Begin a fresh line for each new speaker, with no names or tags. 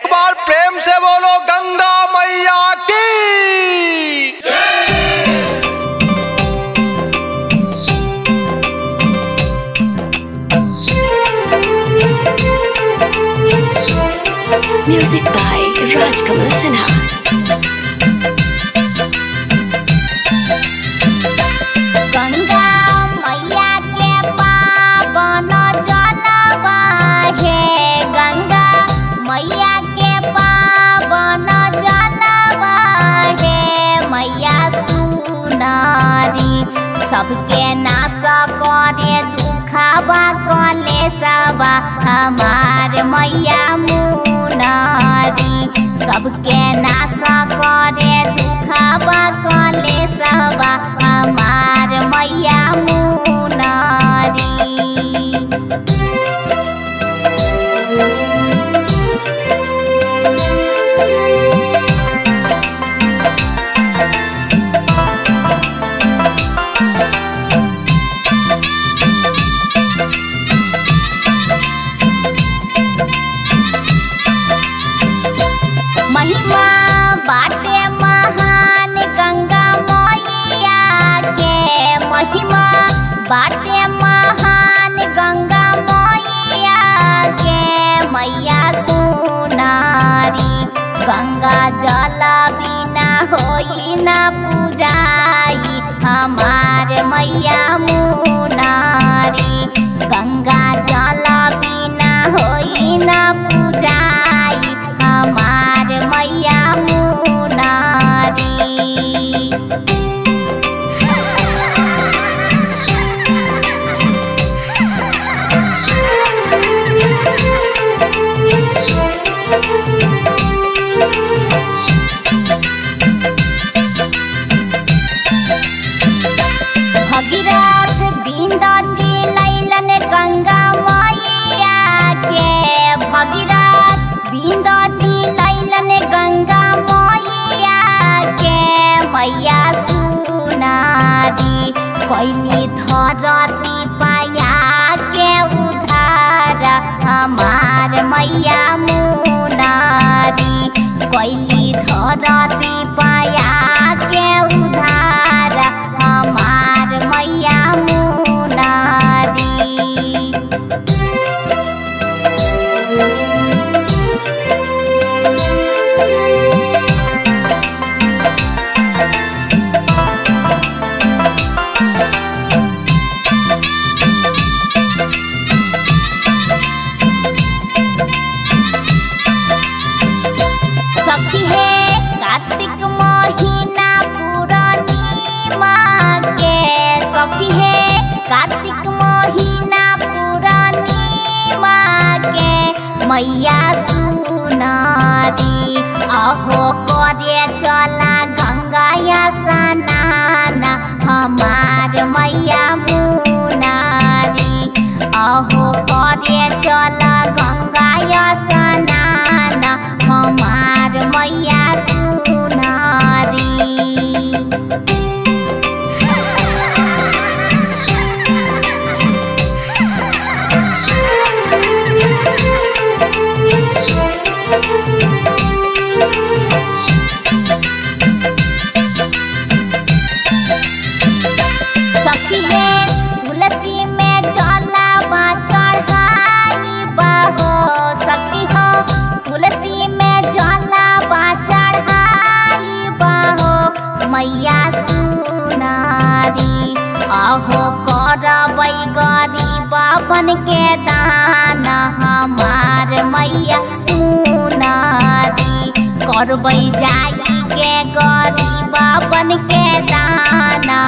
बार प्रेम से बोलो गंगा मैया की
Music by Rajkamal Sinha.
Ganga मैया के पावन जलवा हे गंगा मैया के पावन जलवा हे मैया सुनारी सबके नाश करे दुखावा कलेशवा हमार मैया मुनारी सबके नाश करे दुखावा कलेशवा हमार मैया मुनारी महिमा बाटे महान गंगा मैया के महिमा बाटे महान गंगा मैया के मैया सुनारी गंगा जल बिना होई ना पूजाई हमार मैया मुनारी गंगा जल बिना होई ना पूजाई हमार मैया मुनारी भगीरथ बिंद चिलैलन गंगा मैया के भगीरथ बिंद चिलैलन गंगा मैया के मैया सुनारी कैली धरती पाया के उधार हमार मैया मुनारी कैली धरती पाया के उधार हमार मैया मुनारी सखी है कार्तिक महीना पूर्णिमा के सखी है कार्तिक महीना पूर्णिमा के मैया सुनारी अहो करे चला गंगा स्नान हमार मैया मुनारी अहो करे चला गंगा स्नान हमार मैया सुनारी सखी है तुलसी में जलावा चढ़ाई बहो सखी हो तुलसी में जलावा चढ़ाई बहो मैया सुनारी अहो करबै गरीब बन के दान हमार मैया सुनारी करबै जाई के गरीब बन के दान